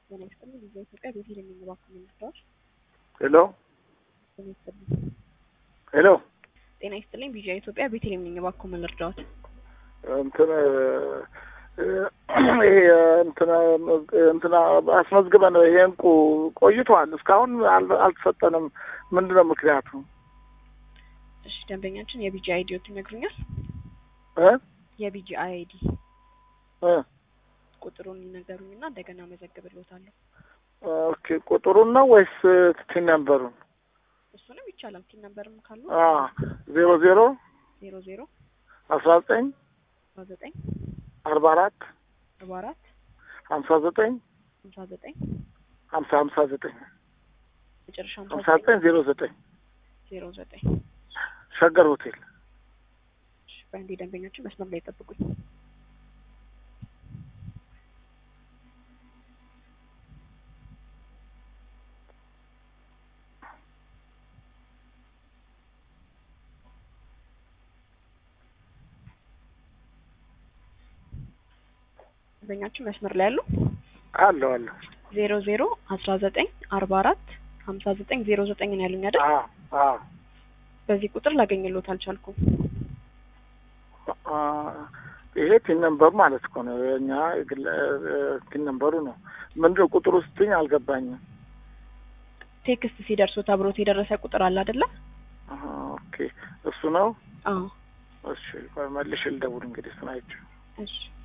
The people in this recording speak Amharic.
ጤና ይስጥልኝ። ጊዜ ኢትዮጵያ ቤቴል የሚንባክሙ ምርጫዎች ሄሎ ጤና ይስጥልኝ። ሄሎ ጤና ይስጥልኝ። ቢዣ ኢትዮጵያ ቤቴል የሚንባክሙ እርዳዎች እንትን ይሄ እንትና እንትና አስመዝግበን ይሄ እንቁ ቆይቷል። እስካሁን አል- አልተሰጠንም። ምንድን ነው ምክንያቱ? እሺ፣ ደንበኛችን የቢጂ አይዲዎት ይነግሩኛል? እ የቢጂ አይዲ እ ቁጥሩን ይነገሩኝና እንደገና መዘግብልዎታለሁ። ኦኬ ቁጥሩን ነው ወይስ ቲን ነምበሩን? እሱንም ይቻላል። ቲን ነምበርም ካሉ አ ዜሮ ዜሮ ዜሮ ዜሮ አስራ ዘጠኝ አስራ ዘጠኝ አርባ አራት አርባ አራት ሀምሳ ዘጠኝ ሀምሳ ዘጠኝ ሀምሳ ሀምሳ ዘጠኝ መጨረሻ ሀምሳ ሀምሳ ዘጠኝ ዘጠኝ ዜሮ ዘጠኝ ዜሮ ዘጠኝ ሸገር ሆቴል እሺ፣ በአንዴ ደንበኞችን መስመር ላይ ጠብቁኝ። ደንበኛችን መስመር ላይ ያሉ አለሁ አለሁ። ዜሮ ዜሮ አስራ ዘጠኝ አርባ አራት ሀምሳ ዘጠኝ ዜሮ ዘጠኝ ነው ያሉኝ አይደል? አ አ በዚህ ቁጥር ላገኝሎት አልቻልኩም። አ ይሄ ቲን ነምበሩ ማለት እኮ ነው። የእኛ የግል ቲን ነምበሩ ነው። ምንድን ነው ቁጥሩ ስትኝ አልገባኝም። ቴክስት ሲደርሶት አብሮት የደረሰ ቁጥር አለ አይደለ? አሀ፣ ኦኬ እሱ ነው። አዎ። እሺ ቆይ መልሼ ልደውል እንግዲህ እሱን አይቼው እሺ